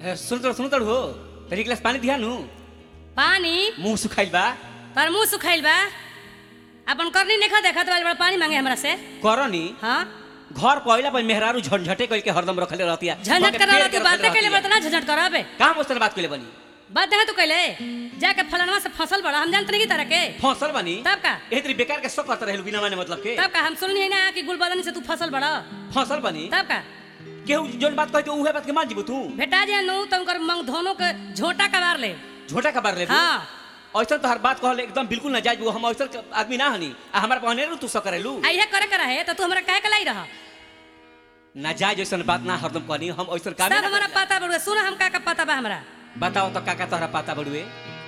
ए, सुन तो सुन तो हो तेरी गिलास पानी दिया नु पानी मुंह सुखाइल बा तार मुंह सुखाइल बा अपन करनी देखा देखा तो बड़ा पानी मांगे हमरा से करनी हाँ घर पहिला पर मेहरारू झंझटे कइल के हरदम रखले रहतिया झंझट करा तू बातें कैले बता ना झंझट कराबे काम उस बात कइले बनी बात है तू कैले जाके फलनवा से फसल बड़ा हम जानते नहीं की तरह के फसल बनी तब का ए तरी बेकार के सब करत रहलू बिना माने मतलब के तब का हम सुननी है ना कि गुलबदन से तू फसल बड़ा फसल बनी तब का केहू जोन बात कहते उहे बात के मान जीबू तू भेटा जे नु तो उनकर मंग धोनो के झोटा कबार ले झोटा का बार ले हाँ ऐसा तो हर बात कहले एकदम बिल्कुल ना जायज हम ऐसा आदमी ना हनी आ हमार पहने तू सब करेलू आ इहे करे करा है तो तू हमरा काहे के लाई रहा ना जायज ऐसा बात ना हरदम कहनी हम ऐसा काम सब हमारा पता बड़ुए सुन हम का का पता बा हमरा बताओ तो काका तोहरा पता बड़ुए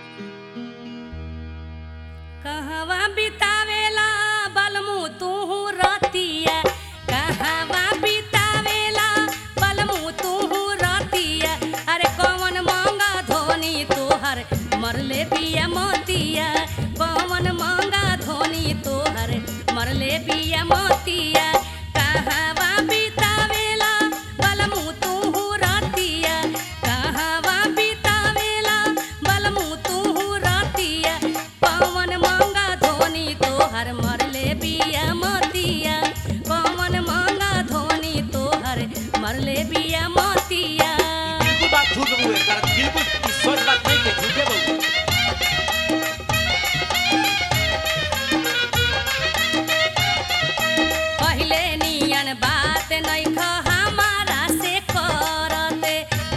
कहवा बितावेला बलमु तू रतिया कहवा बितावेला बलमु तू रतिया अरे कौन मांगा धोनी तोहर मरले पिया मोतिया कौन मांगा धोनी तोहर मरले पिया मोतिया कहवा बितावेला बलमु तू रतिया कहवा बितावेला बलमु तू रतिया पवन मांगा धोनी तोहर मरले बिया मोतिया पवन मांगा धोनी तोहर मरले बिया मोतिया बिल्कुल बात झूठ बउए तारा बिल्कुल ई सच बात नहीं के झूठे बउए पहिले नियन बात नइख हमारा से करते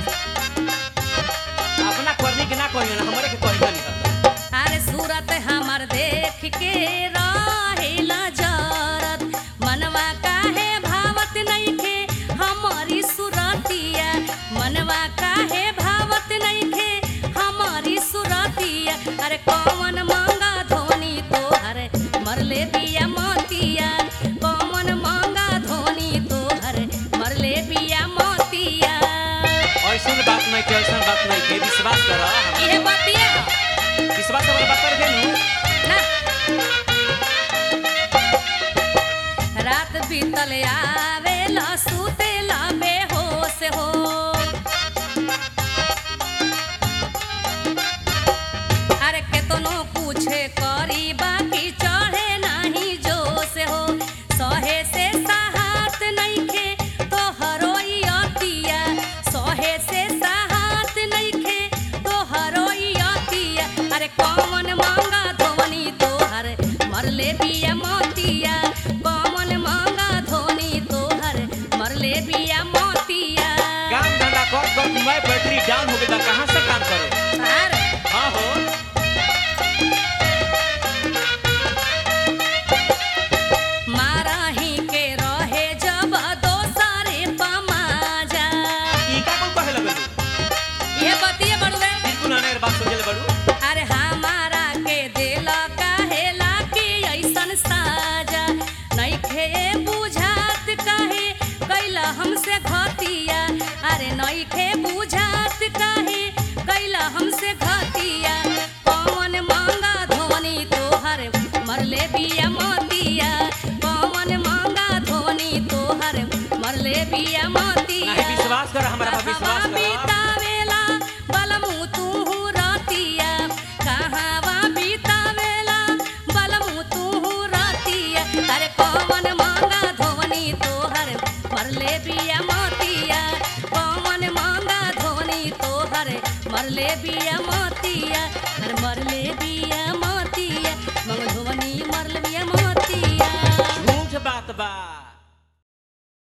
अपना करनी के ना कहियो ना हमरे के कहियो नहीं अरे सूरत हमर देख के रहेला जरत मनवा काहे भावत नइखे हमारी सुरतिया मनवा काहे भावत नइखे हमारी सुरतिया अरे कौन मांगा धोनी तोहर मरले बिया मोतिया कौन मांगा धोनी तोहर मरले बिया मोतिया ऐसा बात नहीं के ऐसा बात नहीं के विश्वास कर इहे बतिया विश्वास वाला बात कर देनु ना रात बीतल आवेला सुतेला बेहोश हो अरे केतनो पूछे करी बाकी चढ़े नाही जोश हो सहे से साहत नइखे तो हरोई अतिया सहे से साहत नइखे तो हरोई अतिया अरे कौन मांगा धोनी तोहर मरले बिया मोतिया कौन मांगा धोनी तोहर मरले बिया मोतिया काम धंधा कर कर मैं बैटरी डाउन हो गई कहां से काम करो अरे हां हो माराही के रहे जब दोसरे पमाजा ई का कोन कहे लगल ये बतिए बड़ुए बिल्कुल ना बात सोचले बड़ू अरे हमारा के दिल कहेला कि ऐसन साजा नइखे बुझात कहे कैला हमसे घतिया अरे नइखे बुझात कहे कैला हमसे घतिया कौन मांगा धोनी तोहर मरले बिया मोतिया कौन मांगा धोनी तोहर मरले बिया मोतिया नहीं विश्वास कर हमारा पर विश्वास कर बितावेला बलमु तू रतिया कहवा बितावेला बलमु तू रतिया अरे कौन मांगा धोनी तोहर मरले बिया मोतिया कौन मांगा धोनी तोहर मरले बिया मोतिया